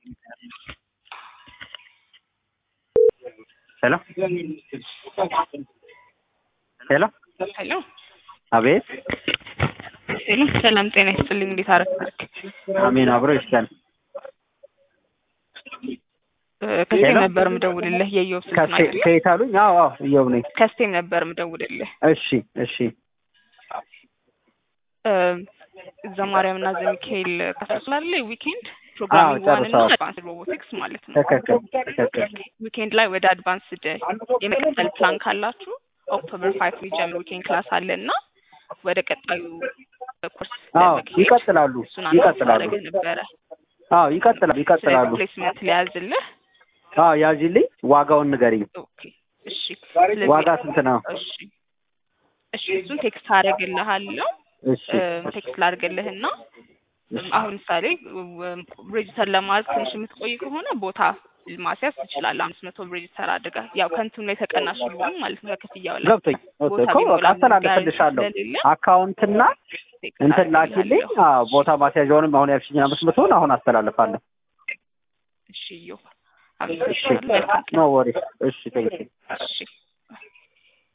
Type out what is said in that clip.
ሄሎ ሄሎ ሄሎ አቤት ሄሎ፣ ሰላም ጤና ይስጥልኝ። እንዴት አረፈድክ? አሜን አብሮ ይስጠን። ከስቴም ሄሎ? ነበር ምደውልልህ። የኢዮብ ስልክ ነው ከሴ- አይደለ? ከየት አሉኝ? አዎ አዎ እየው ነኝ። ከስቴም ነበር ምደውልልህ። እሺ እሺ እዛ ማርያም እና ዘሚካኤል ካስላለ ዊኬንድ ፕሮግራሚንግ ዋን እና ጨርሰዋል። አድቫንስድ ሮቦቲክስ ማለት ነው። ትክክል ትክክል። ዊኬንድ ላይ ወደ አድቫንስድ የመቀጠል ፕላን ካላችሁ ኦክቶበር ፋይቭ የሚጀምር ዊኬንድ ክላስ አለ እና ወደ ቀጣዩ ኮርስ አዎ ለመክሄድ ይቀጥላሉ እሱን አንተ ይቀጥላሉ። ታደርገህ ነበረ። አዎ ይቀጥላሉ ይቀጥላሉ። ስለዚህ ፕሌስመንት ሊያዝልህ አዎ ያዥልኝ፣ ዋጋውን ንገሪኝ። ኦኬ እሺ። ስለዚህ ዋጋ ስንት ነው? እሺ እሺ እሱን ቴክስት አደርግልሃለሁ። እሺ ቴክስት ላድርግልህና አሁን ምሳሌ ሬጅስተር ለማድረግ ትንሽ የምትቆይ ከሆነ ቦታ ማስያዝ ትችላለህ። አምስት መቶ ሬጅስተር አድርገህ ያው ከንቱን ላይ ተቀናሽ ሊሆን ማለት ነው ከክፍያው ላይ ገብቶኝ ቦታ እኮ በቃ ቢሞላ አስተላልፍልሻለሁ። ስለሌለ አካውንትና ቴክስት እንትን ላኪልኝ። አደርግልሃለሁ። አዎ ቦታ ማስያዣውንም አሁን ያልሽኝ አምስት መቶውን አሁን አስተላልፋለሁ። እሺ እዮ እሺ አመሰግናለሁ። መልካም ቀን። ኖ ወሪ። እሺ ቴንኪው እሺ